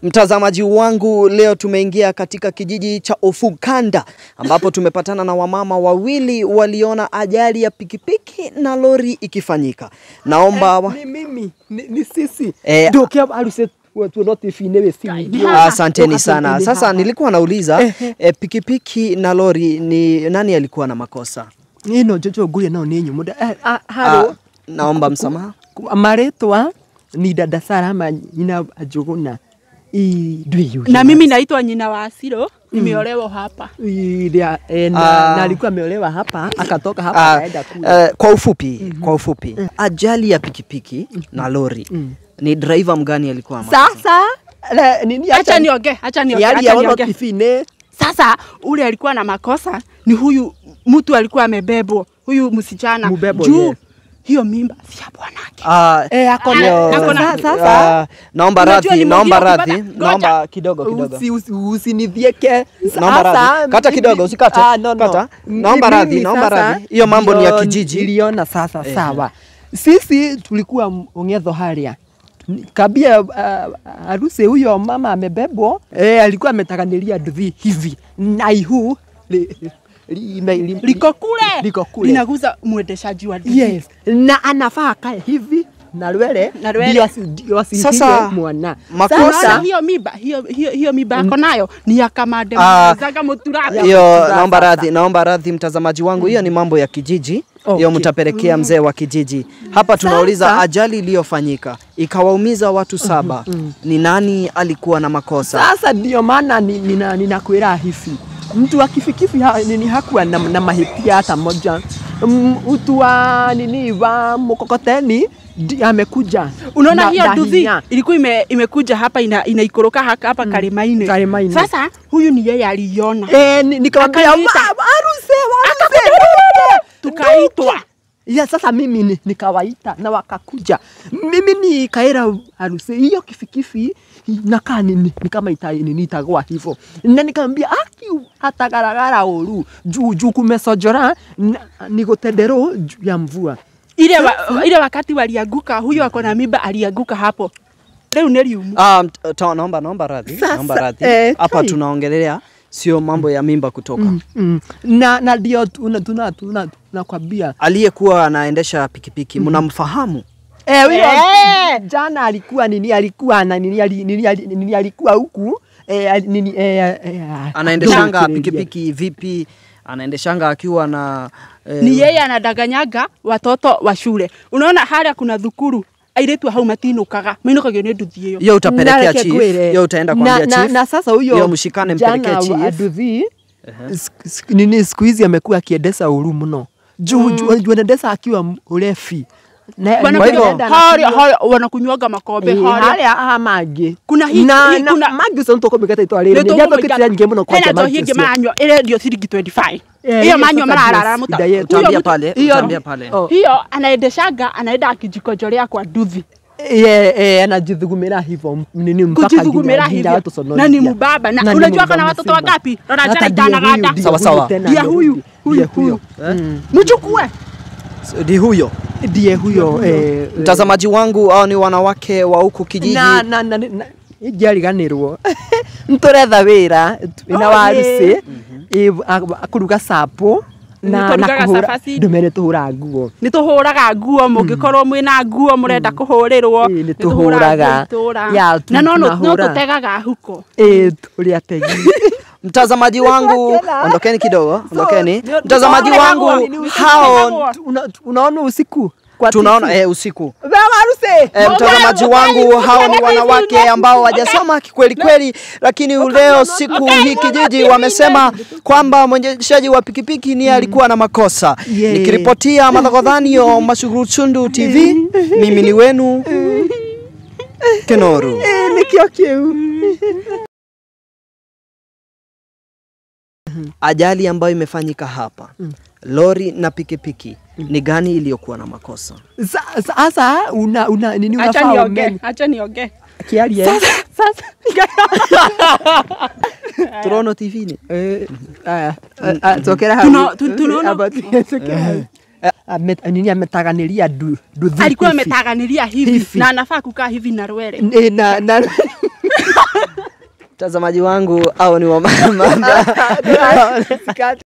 Mtazamaji wangu, leo tumeingia katika kijiji cha Ofukanda ambapo tumepatana na wamama wawili waliona ajali ya pikipiki na lori ikifanyika. Naomba wa... Ni mimi, ni, ni sisi. Eh, Ndokia aruse watu wote finewe simu. Asanteni sana. Sasa nilikuwa nauliza eh, pikipiki na lori ni nani alikuwa na makosa? ino jojo gure nao ni nyumuda. Eh, ah, Ah, haro. naomba msamaha. Maretwa ni dada Sara ama nyina ajuguna. I dwi na mimi naitwa nyina wa Asiro, nimeolewa hapa. Ilia, eh, na, Ah. na alikuwa ameolewa hapa akatoka hapa Ah, akaenda kule. eh, kwa ufupi, kwa ufupi, ajali ya pikipiki na lori ni driver mgani alikuwa na makosa? Sasa le, nini Acha niongee, acha niongee, yali acha ya wana niongee. tifine Sasa ule alikuwa na makosa ni huyu mtu alikuwa amebebwa, huyu msichana Mubebwa, juu yes. hiyo mimba si ya bwanake. Ah, eh ako Ah, na ako na- sasa sasa ah, naomba Unajua radhi, ni naomba mwingine radhi, ukipata- naomba kidogo kidogo. usi, usi, usinidhieke Naomba radhi. Kata kidogo, usikate. Ah, no, no. Kata. M- Naomba mimi radhi, naomba sasa radhi. Hiyo mambo ni ya ndio kijiji. Niliona sasa sawa. Sisi tulikuwa m- ongedho haria kabia uh, harusi huyo mama amebebwa eh, alikuwa ametakanilia nduthi hivi na ihu li, li, li, li, Liko kule. liko kule Linaguza mwendeshaji wa nduthi. yes na anafaa akae hivi na lwele Na lwele. ndio asi- ndio asihige Sasa, mwana makosa- Unaona sasa hiyo mimba, hiyo hiyo hiyo mimba ako nayo ni ya kamande Ah, zaga muturati. Hiyo Sasa. naomba radhi, naomba radhi mtazamaji wangu, hiyo ni mambo ya kijiji. Hiyo Okay. mtapelekea mzee wa kijiji. Hapa tunauliza Sasa- ajali iliyofanyika ikawaumiza watu saba, ni nani alikuwa na makosa? Sasa ndio maana ni- nina- ninakwira hivi, mtu akifikifi ha, nini hakuwa na, na mahitia hata moja. M- Mtu wa nini wa mkokoteni ndi- amekuja Unaona na- hiyo na nduthi hinya. ilikuwa ime, imekuja hapa ina, inaikoroka haka hapa Karimaine. Karimaine. Sasa huyu ni yeye aliona. Eh, ni- nikamwambia Akaniita. "Ma- aruse waruse Tukaitwa. ya sasa mimi ni- nikawaita na wakakuja. Mimi nikaera harusi hiyo kifikifi nakaa ni, ni, ni kama ita, ni, itagwa hivyo, na nikamwambia aki hatagaragara uru juu juu kumesojora na- ni gutendero juu ya mvua Ile wa, ile wakati walianguka huyu ako na mimba alianguka hapo. Leo ni riumu. Ah, mt- ta- naomba naomba radhi, Sasa, naomba radhi. eh, Hapa kai. tunaongelea sio mambo ya mimba kutoka. mm. na na ndio tuna tuna tuna tunakwambia Aliyekuwa anaendesha pikipiki mnamfahamu? Eh, huyo Eh! jana alikuwa nini alikuwa na nini ali- nini ali- nini alikuwa huku eh, ali- nini eh, eh, Anaendeshanga ndio, pikipiki vipi? Anaendeshanga akiwa na eh, Ni yeye anadaganyaga watoto wa shule. Unaona haria kuna thukuru airetu hau matinukaga mainukagio nĩ nduthi ĩyo hiyo utapelekea Nareke chief, ngwĩre. hiyo utaenda na, kuambia na, chief. na sasa huyo Hiyo mshikane mpelekee jana chief. wa Aduthi sik- sik- nini siku hizi amekuwa akiendesha uru mno juu juu juu anaendesha akiwa m- urefi Na- Wanakunywa- hivyo- anaenda na haria kinywa- haria wanakunywaga makombe Eh, haria haria aha mangĩ Kuna hii- na hii- na kuna- mangĩ ũcio nĩtũkũmĩkata itwa rĩrĩ nĩndiathũkĩtire nyingĩ mũno kwanja hena njohi mangĩ ĩngĩ ũcio. manywa ĩrendio ciringi 25 Eh, hiyo hiyo manywa sasa mararara ndio muta shida yetu. Huyo Utaambia mtu- pale, hiyo- utaambia pale. Oh. hiyo anaendeshanga anaenda kijikojorea kwa nduthi Eh, eh, anajithugumira hivyo nini mpaka kujithugumira nginya- nginya hivyo watusonoria. na ni mubaba na Na ni unajua mubaba kana watoto mzima. wangapi Hata rajana ndiye itanaganda huyu, ndiye Sawa, huyu sawa. tena, Ndiye ndiye huyu, ndiye huyu, huyo Mm. mchukue Ndi huyo ndiye huyo eh, mtazamaji wangu, au ni wanawake wa huku kijiji na na na na- ijariganirwo nturetha wira ina Oh, waruci akuruga sapo na na Nĩtũrugaga kuhura cabaci. ndumere tuhura nguo nä tå hå raga nguo må ngä korwo mwä na nguo må renda kå hå rä rwo Ĩĩ, nĩtũhũraga. Ya, tu- na no no tunahũra. tå tegaga huko eh turi ategi mtazamaji wangu, ondokeni kidogo, ondokeni. ndio- Mtazamaji tunaona wangu, hao- hao tunaona Una- unaona usiku kwa tunaona TV. eh, usiku Wewe waruci E, mtazamaji wangu, hao ni wanawake ambao wajasoma kweli kweli, lakini leo siku hii kijiji wamesema kwamba mwendeshaji wa pikipiki ni alikuwa na makosa. Yeah. Nikiripotia Malagodhanio Mashuguruchundu TV, mimi ni wenu Kenoru. Eh, nikio kiu Ajali ambayo imefanyika hapa, lori na pikipiki, ni gani iliyokuwa na makosa? Sa- sasa una una nini acha unafaa nionge umeni acha nionge kiarie sasa Turono TV ni eh aya ah, tokera Tuno- hau tu- tunaona- Aba- tokera hau. Ame- nini ametaganiria du nduthi alikuwa hivi. ametaganiria hivi Hivi. na anafaa kukaa hivi na rwere Eh, na na Mtazamaji wangu au ni wamama